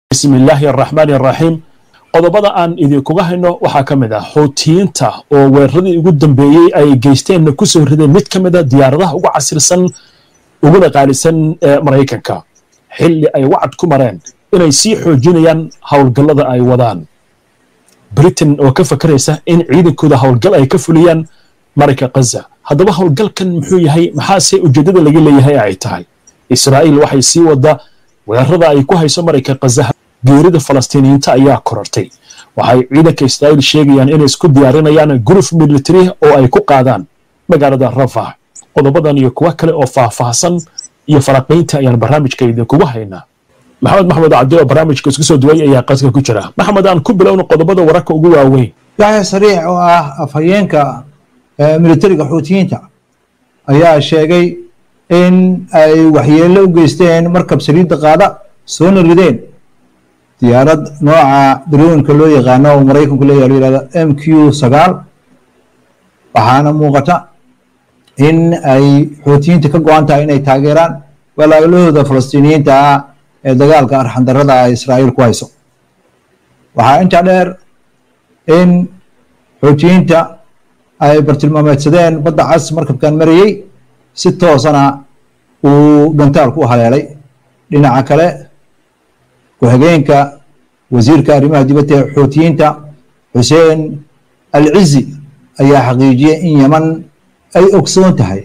bismi illaahi araxmaani araxiim qodobada aan idinkuga hayno waxaa ka mid ah xuutiyiinta oo weeraradii ugu dambeeyey ay geysteenna ku soo rideen mid ka mid a diyaaradaha ugu casirsan uguna qaalisan ee maraykanka xilli ay wacad ku mareen inay sii xoojinayaan howlgallada ay wadaan britain oo ka fakaraysa in ciidankooda howlgal ay ka fuliyaan marayka khaza haddaba howlgalkan muxuu yahay maxaase ujeeddada laga leeyahay ay tahay israa'iil waxay sii wadda weerarada ay ku hayso marayka khaza geerida falastiiniyiinta ayaa korortay waxay ciidanka israa'iil sheegayaan inay isku diyaarinayaan guruf militari oo ay ku qaadaan magaalada rafah qodobadan iyo kuwo kale oo faahfaahsan iyo faraqiynta ayaan barnaamijka idinkugu haynaa maxamed maxmed cabdi oo barnaamijka isku soo duway ayaa qadka ku jira maxmed aan ku bilowno qodobada wararka ugu waaweyn yaxya sariix oo ah afhayeenka militariga xuutiyiinta ayaa sheegay in ay waxyeello u geysteen markab saliidda qaada soona rideen diyaarad nooca daroonka loo yaqaano oo maraykanku leeyahay lo yihahdo m q sagaal waxaana muuqata in ay xuutiyiinta ka go-an tahay inay taageeraan walaalahooda falastiiniyiinta ah ee dagaalka arxandarada ah israa'iil ku hayso waxaa intaa dheer in xuutiyiinta ay bartilmaameedsadeen badda cas markabkan marayey si toosana uu dhantaalku u haleelay dhinaca kale ku-xigeenka wasiirka arrimaha dibadda ee xuutiyiinta xuseen al cizi ayaa xaqiijiyey in yeman ay ogsoon tahay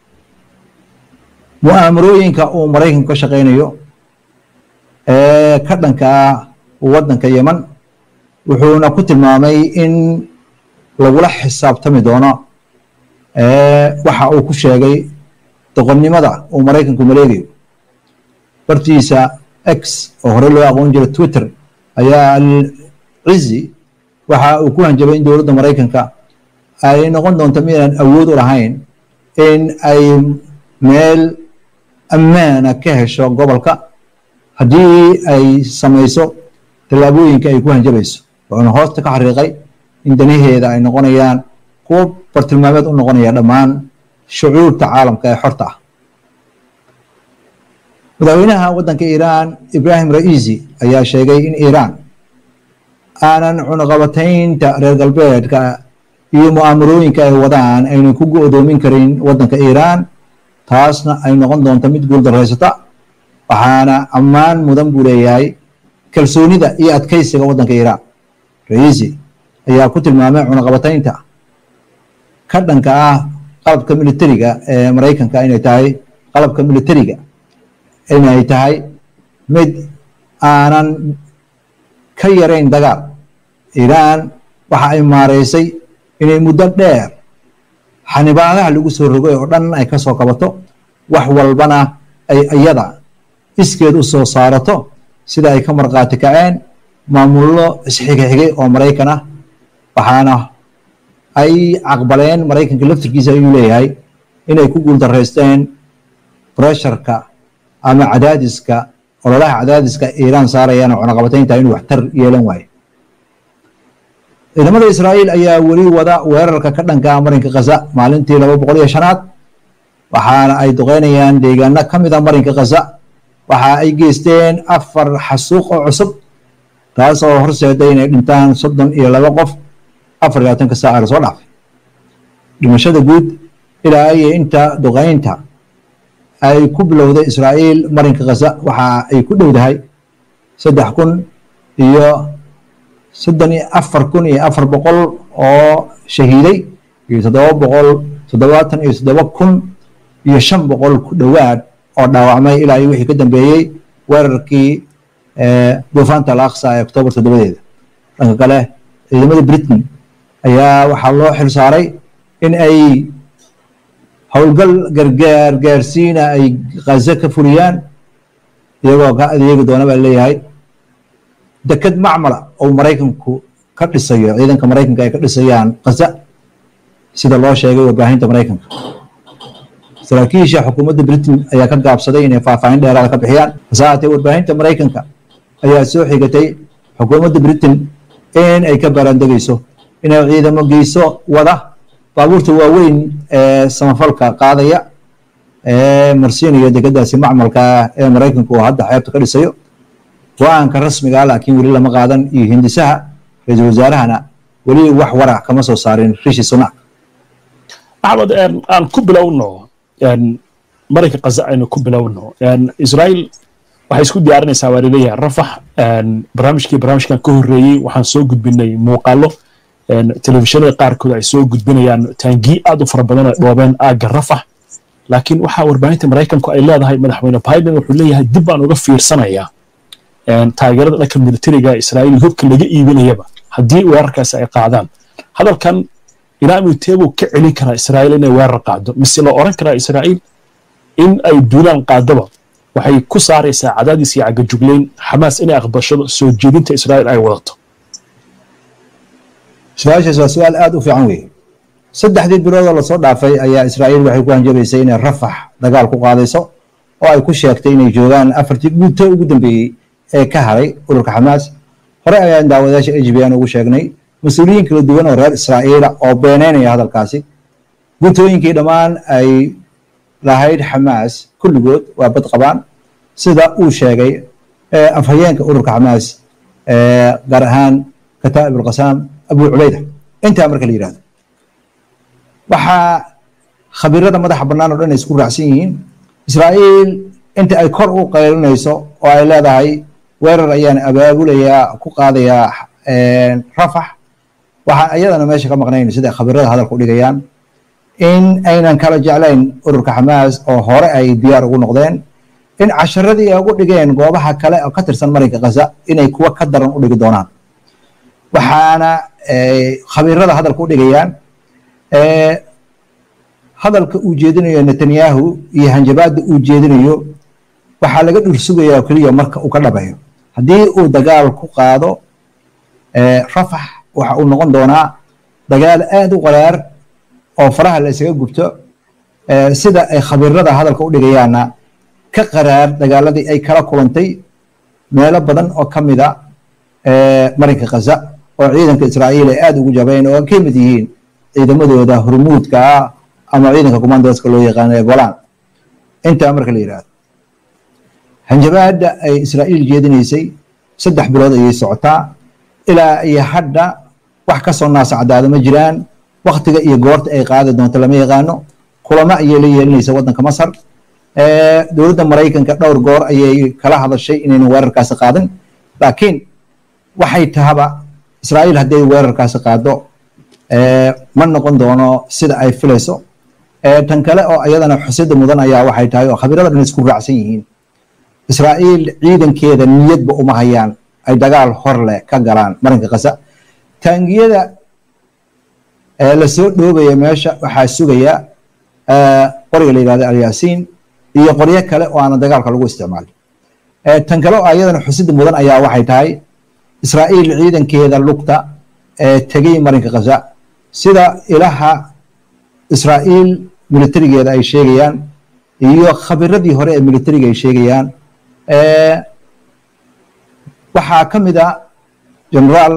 mu'aamarooyinka uu maraykanku ka shaqaynayo ee ka dhanka ah waddanka yeman wuxuuna ku tilmaamay in lagula xisaabtami doono waxa uu ku sheegay doqonnimada uu maraykanku maleegayo bartiisa x oo hore loo aqoon jiray twitter ayaa al cizi waxa uu ku hanjabay in dowladda maraykanka ay noqon doonto midaan awood u lahayn in ay meel ammaana ka hesho gobolka haddii ay samayso tallaabooyinka ay ku hanjabayso wuxuuna hoosta ka xariiqay in danaheeda ay noqonayaan kuwo bartilmaameed u noqonaya dhammaan shucuurta caalamka ee xorta ah madaxweynaha waddanka iiraan ibrahim ra'iisi ayaa sheegay in iiraan aanan cunaqabataynta reer galbeedka iyo mu'aamarooyinka ay wadaan aynan ku go-doomin karin waddanka iiraan taasna ay noqon doonto mid guuldarraysata waxaana ammaan mudan buu leeyahay kalsoonida iyo adkaysiga waddanka iiraan ra'iisi ayaa ku tilmaamay cunaqabataynta ka dhanka ah qalabka militariga ee maraykanka inay tahay qalabka militariga inay tahay mid aanan ka yarayn dagaal iiraan waxa ay maareysay inay muddo dheer xanibaadaha lagu soo rogay oo dhan ay ka soo kabato wax walbana ay iyada iskeed u soo saarato sida ay ka markhaati kaceen maamullo isxigxigay oo maraykan ah waxaana ay caqbaleen maraykanka laftirkiisa ayuu leeyahay inay ku guuldarraysteen bresharka ama cadaadiska ololaha cadaadiska iiraan saarayaan oo cunaqabataynta inuu waxtar yeelan waayo ciidamada israa'iil ayaa weli wada weerarka ka dhanka marinka khaza maalintii laba boqol iyo shanaad waxaana ay duqeynayaan deegaano ka mid a marinka khaza waxa ay geysteen afar xasuuq oo cusub taas oo horseeday inay dhintaan soddon iyo laba qof afar iyo labaatanka saaca lasoo dhaafay dhimashada guud ilaa iyo inta duqeynta ay ku bilowday israa'iil marinka khaza waxa ay ku dhowdahay saddex kun iyo soddon iyo afar kun iyo afar boqol oo shahiiday iyo toddoba boqol toddobaatan iyo toddoba kun iyo shan boqol ku dhowaad oo dhaawacmay ilaa iyo wixii ka dambeeyey weerarkii duufaanta al aqsa ee oktoobar toddobadeeda dhanka kale ciidamada britain ayaa waxaa loo xil saaray in ay howlgal gargaar gaarsiina ay khaza ka fuliyaan iyagoo ka adeegi doona baa leeyahay deked macmala oo maraykanku ka dhisayo ciidanka maraykanka ay ka dhisayaan khaza sida loo sheegay warbaahinta maraykanka saraakiisha xukuumadda britain ayaa ka gaabsaday inay faahfaahin dheeraada ka bixiyaan hase haatee warbaahinta maraykanka ayaa soo xigatay xukuumadda britain in ay ka baaraandegayso inay ciidamo geyso wada baabuurta waaweyn ee samafalka qaadaya ee marsiinaya dekedaasi macmalka ah ee maraykanku uu hadda xeebta ka dhisayo go-aanka rasmiga laakiin weli lama qaadan iyo hindisaha ra-iisul wasaarahana weli wax warac kama soo saarin rishi sunak axmed aan ku bilowno marayka kaza aynu ku bilowno israa'iil waxay isku diyaarinaysaa waa laleeyahay rafax barnaamijkii barnaamijkan ka horreeyey waxaan soo gudbinay muuqaalo telefishinada qaarkood ay soo gudbinayaan taangii aad u fara badan ay dhoobeen aagga rafax laakiin waxaa warbaahinta maraykanku ay leedahay madaxweyne biden wuxuu leeyahay dib baan uga fiirsanayaa taageerada dhanka militariga israa'iil hubka laga iibinayaba haddii weerarkaasi ay qaadaan hadalkan ilaa miteebuu ka celin karaa israa'iil inay weerar qaado mise la oran karaa israa'iil in ay duulaan qaadaba waxay ku saaraysaa cadaadis iyo cagajugleyn xamaas inay aqbashado soo jeedinta israa'iil ay wadato su-aashaas waa su-aal aada u fiican weeye saddexdii biloodoo lasoo dhaafay ayaa israa'iil waxay ku hanjabaysay inay rafax dagaal ku qaadayso oo ay ku sheegtay inay joogaan afartii guuto ugu dambeeyey ee ka haray ururka xamaas hore ayaan daawadayaasha h b n ugu sheegnay mas-uuliyiin kala duwan oo reer israa'iila oo beeneynaya hadalkaasi guutooyinkii dhammaan ay lahayd xamaas kulligood waa bad qabaan sida uu sheegay afhayeenka ururka xamaas gaar ahaan kataa'ib alqasaam abu cubayda intaa marka la yidhahdo waxaa khabiirada madaxa bannaan o dhan ay isku raacsan yihiin israa'iil inta ay kor u qaylinayso oo ay leedahay weerar ayaan abaabulayaa ku qaadayaa rafax waxaan iyadana meesha ka maqnayn sida khabiirada hadalka u dhigayaan in aynan kala jeclayn ururka xamaas oo hore ay diyaar ugu noqdeen in casharadii ay ugu dhigeen goobaha kale oo ka tirsan marinka khaza inay kuwa ka daran u dhigi doonaan waxaana khabiirada hadalka u dhigayaan hadalka uu jeedinayo netanyahu iyo hanjabaadda uu jeedinayo waxaa laga dhursugayaa oo keliya marka uu ka dhabayo haddii uu dagaal ku qaado rafax waxa uu noqon doonaa dagaal aada u qaraar oo faraha la isaga gubto sida ay khabiirada hadalka u dhigayaanna ka qaraar dagaaladii ay kala kulantay meelo badan oo ka mida marinka khaza oo ciidanka israa'iil ay aada ugu jabeen oo ka mid yihiin ciidamadooda hormuudka ah ama ciidanka commandoska loo yaqaano ee golaan intaa marka la yidhahdo hanjabaadda ay israa'iil jeedinaysay saddex bilood ayay socotaa ilaa iyo hadda wax ka soo naasacdaada ma jiraan waktiga iyo goorta ay qaadi doonto lama yaqaano kulamo ayay la yeelinaysa waddanka masar dowladda maraykanka dhowr goor ayay kala hadashay inaynan weerarkaasi qaadin laakiin waxay tahaba israa'iil hadday weerarkaasi qaado ma noqon doono sida ay filayso tan kale oo iyadana xusida mudan ayaa waxay tahay oo khabiirada dhan isku raacsan yihiin israa'iil ciidankeeda niyadba uma hayaan ay dagaal hor leh ka galaan marinka khaza taangiyada lasoo dhoobaya meesha waxaa sugaya qoriga la yidhahdo alyaasiin iyo qoryo kale oo aana dagaalka lagu isticmaalin tan kale oo ayadana xusida mudan ayaa waxay tahay israa'iil ciidankeeda lugta ee tegey marinka khaza sida ilaha israa'iil militarigeeda ay sheegayaan iyo khabiradii hore ee militariga ay sheegayaan waxaa ka mid a generaal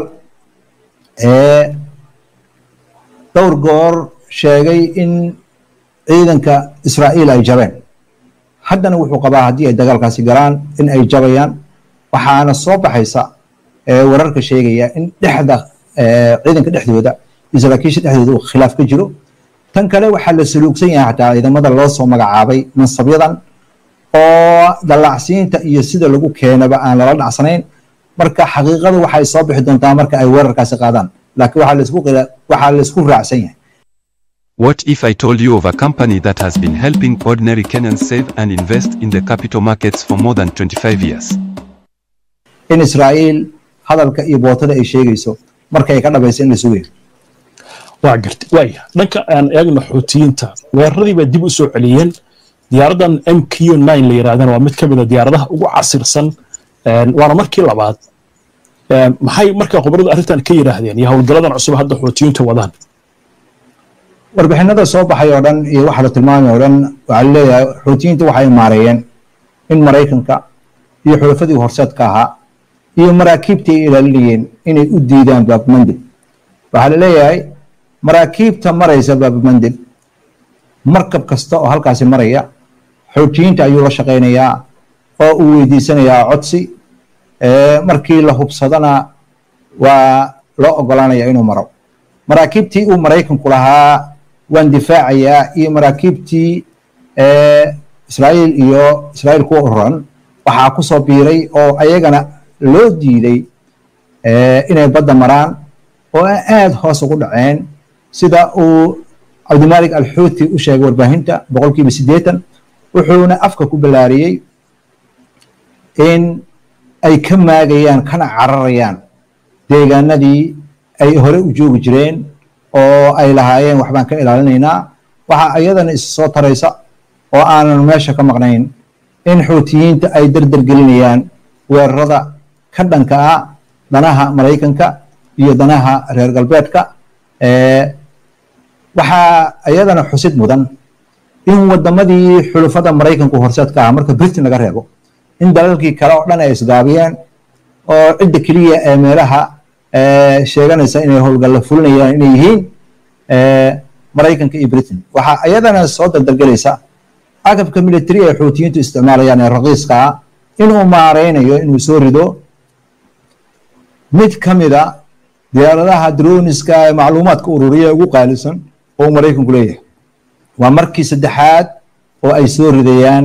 dhowr goor sheegay in ciidanka israa'iil ay jabeen haddana wuxuu qabaa haddii ay dagaalkaasi galaan in ay jabayaan waxaana soo baxaysa wararka sheegaya in dhexda ciidanka dhexdooda iyo saraakiisha dhexdooda uu khilaaf ka jiro tan kale waxaa la saluugsan yahay xataa ciidamada loo soo magacaabay mansabyadan oo dallacsiinta iyo sida lagu keenaba aan lala dhacsanayn marka xaqiiqadu waxay soo bixi doontaa marka ay weerarkaasi qaadaan laakiin waxaa laisku waxaa laisku raacsan yahay What if I told you of a company that has been helping ordinary Kenyans save and invest in the capital markets for more than 25 years? in israa'iil hadalka iyo bootada ay sheegayso markay ka dhabayso in la sugayo waa gartay waaya dhanka aan eegno xuutiyiinta weeraradii bay dib u soo celiyeen diyaaraddan m q nine la yidhahdana waa mid ka mid a diyaaradaha ugu casirsan waana markii labaad maxay marka khubaradu arrintan ka yidhaahdeen iyo howlgaladan cusub hadda xuutiyiinta wadaan warbixinada soo baxay oo dhan iyo waxa la tilmaamay oo dhan waxaa laleeyahay xuutiyiinta waxay maareeyeen in maraykanka iyo xulafadii horseedka ahaa iyo maraakiibtii ay ilaalinayeen inay u diidaan baabmandib waxaa la leeyahay maraakiibta maraysa baabmandib markab kasta oo halkaasi maraya xuutiyiinta ayuu la shaqaynayaa oo uu weydiisanayaa codsi markii la hubsadona waa loo ogolaanaya inuu maro maraakiibtii uu maraykanku lahaa waan difaacayaa iyo maraakiibtii israa'iil iyo israa'iil kuwa uran waxaa ku soo biiray oo ayagana loo diiday inay badda maraan oo aad hoos ugu dhaceen sida uu cabdimalik alxuuti u sheegay warbaahinta boqolkiiba siddeetan wuxuuna afka ku ballaariyey in ay ka maagayaan kana cararayaan deegaanadii ay hore u joogi jireen oo ay lahaayeen waxbaan ka ilaalinaynaa waxaa iyadana is soo taraysa oo aanan meesha ka maqnayn in xuutiyiinta ay dardar gelinayaan weerarada ka dhanka ah danaha maraykanka iyo danaha reer galbeedka waxaa iyadana xusid mudan in wadamadii xulufada maraykanku horseedka ah marka britain laga reebo in dalalkii kale oo dhan ay isgaabiyeen oo cidda keliya ee meelaha sheeganaysa inay howlgalla fulinayaan inay yihiin maraykanka iyo britain waxaa iyadana soo dardargelaysa agabka military ee xuutiyiintu isticmaalayaan ee raqiiska ah inuu maareynayo inuu soo rido mid ka mida diyaaradaha droniska ee macluumaadka ururiya ugu qaalisan oo maraykanku leeyahay waa markii saddexaad oo ay soo ridayaan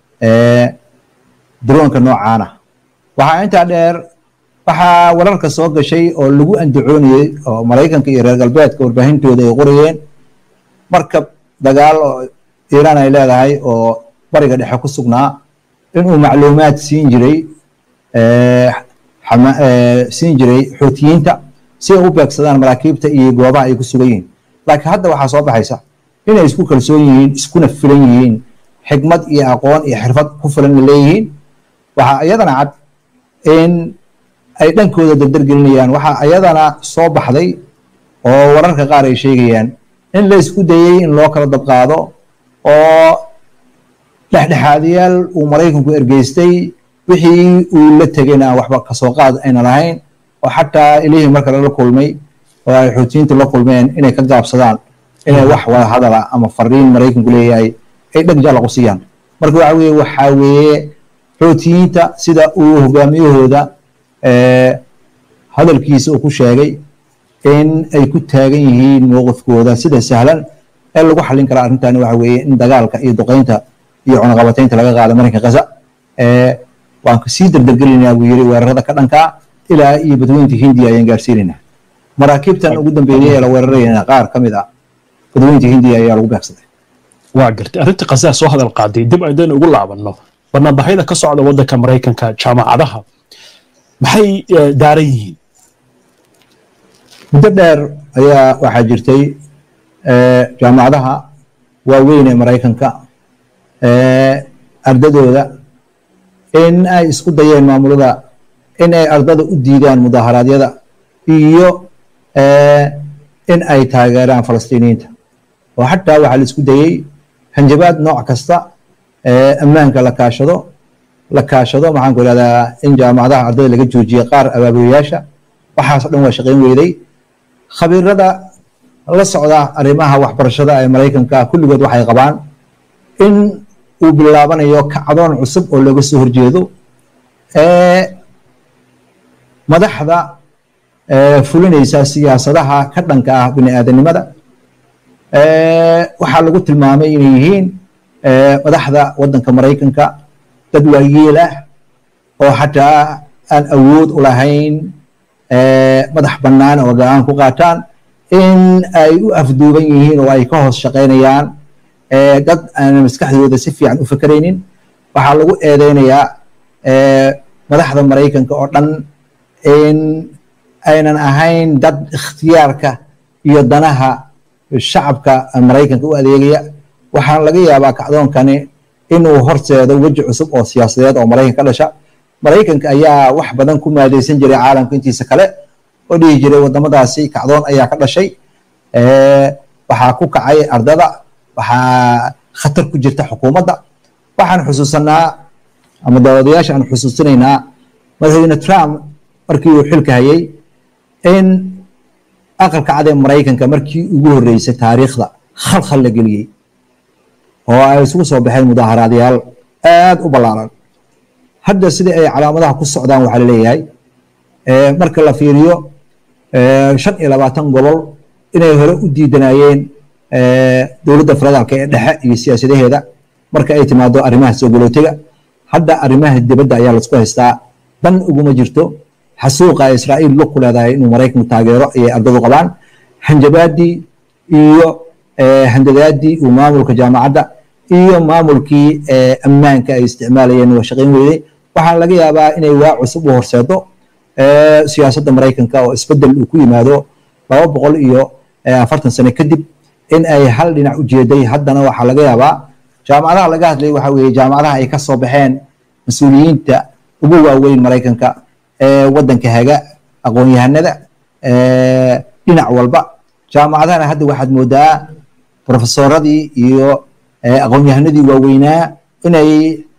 droonka noocaana waxaa intaa dheer waxaa wararka soo gashay oo lagu andacoonayey oo maraykanka iyo reer galbeedka warbaahintooda ay qorayeen markab dagaal oo iiraan ay leedahay oo bariga dhexe ku sugnaa inuu macluumaad siin jiray siin jiray xuutiyiinta si ay u beegsadaan maraakiibta iyo goobaha ay ku sugan yihiin laakiin hadda waxaa soo baxaysa inay isku kalsoon yihiin iskuna filan yihiin xikmad iyo aqoon iyo xirfad ku filanna leeyihiin waxaa iyadana cad in ay dhankooda dardar gelinayaan waxaa iyadana soo baxday oo wararka qaar ay sheegayaan in la isku dayey in loo kala dabqaado oo dhexdhexaadiyaal uu maraykanku ergeystay wixii uu la tegayna aan waxba kasoo qaad ayna lahayn oo xataa ilihii marka lala kulmay oo ay xuutiyiintu la kulmeen inay ka gaabsadaan inay wax wada hadala ama fariin maraykanku leeyahay ay dheg jalla qusiyaan marka waxa weeye waxaa weeye xuutiyiinta sida uu hogaamiyahooda hadalkiisa uu ku sheegay in ay ku taagan yihiin mowqifkooda sida sahlan ee lagu xallin karaa arrintani waxa weeye in dagaalka iyo duqeynta iyo cunaqabataynta laga qaado marinka gaza waan sii dardargelinaynaa buu yiri weerarada ka dhankaa ilaa iyo badweynta hindiya ayaan gaarsiinaynaa maraakiibtan ugu dambeeyey ee la weerarayna qaar ka mid ah badweynta hindiya ayaa lagu beegsaday waa gartay arrintii qasaa soo hadal qaaday dib aydan ugu laabanno barnaamijyada ka socda waddanka maraykanka jaamacadaha maxay daaran yihiin muddo dheer ayaa waxaa jirtay jaamacadaha waaweyn ee maraykanka ardadooda in ay isku dayeen maamulada in ay ardada u diidaan mudaharaadyada iyo in ay taageeraan falastiiniyiinta oo xataa waxaa la isku dayey hanjabaad nooc kasta ammaanka la kaashado la kaashado maxaan ku ihahdaa in jaamacadaha ardada laga joojiye qaar abaabulayaasha waxaas o dhan waa shaqayn weyday khabiirada la socda arrimaha waxbarashada ee maraykanka kulligood waxay qabaan in uu bilaabanayo kacdoon cusub oo looga soo horjeedo madaxda fulinaysa siyaasadaha ka dhanka ah bini aadanimada waxaa lagu tilmaamay inay yihiin madaxda waddanka maraykanka dad waayeel ah oo xataa aan awood u lahayn madax bannaan oo go-aan ku qaataan in ay u afduuban yihiin oo ay ka hoos shaqaynayaan dad aan maskaxdooda si fiican u fakeraynin waxaa lagu eedeynayaa madaxda maraykanka oo dhan in aynan ahayn dad ikhtiyaarka iyo danaha shacabka maraykanka u adeegaya waxaan laga yaabaa kacdoonkani inuu horseedo weji cusub oo siyaasadeed oo maraykan ka dhasha maraykanka ayaa wax badan ku maadaysan jiray caalamka intiisa kale oo dhihi jiray wadamadaasi kacdoon ayaa ka dhashay waxaa ku kacay ardada waxaa khatar ku jirta xukuumadda waxaan xusuusanaa ama daawadayaasha aan xusuusinaynaa madaxweyne trump markii uu xilka hayay in aqalka cad ee maraykanka markii ugu horreysay taariikhda khalkhal la geliyey oo ay isugu soo baxeen mudaaharaadyaal aad u ballaaran hadda sidai ay calaamadaha ku socdaan waxaa laleeyahay marka la fiiriyo shan iyo labaatan gobol inay hore u diidanayeen dowladda federaalka ee dhexe iyo siyaasadaheeda marka ay timaado arrimaha soo galootiga hadda arrimaha dibadda ayaa laisku haystaa dan uguma jirto xasuuqa israa'iil lug ku leedahay inuu maraykanku taageero ayay ardadu qabaan hanjabaadii iyo handadaadii uu maamulka jaamacadda iyo maamulkii ammaanka ay isticmaalayeen waa shaqayn weyday waxaa laga yaabaa inay waa cusub u horseedo siyaasadda maraykanka oo isbedel uu ku yimaado laba boqol iyo afartan sano kadib in ay hal dhinac u jeeday haddana waxaa laga yaabaa jaamacadaha laga hadlay waxa weeye jaamacadaha ay ka soo baxeen mas-uuliyiinta ugu waaweyn maraykanka ee waddanka haga aqoon-yahanada dhinac walba jaamacadahana hadda waxaad moodaa profesoradii iyo aqoon-yahanadii waaweynaa inay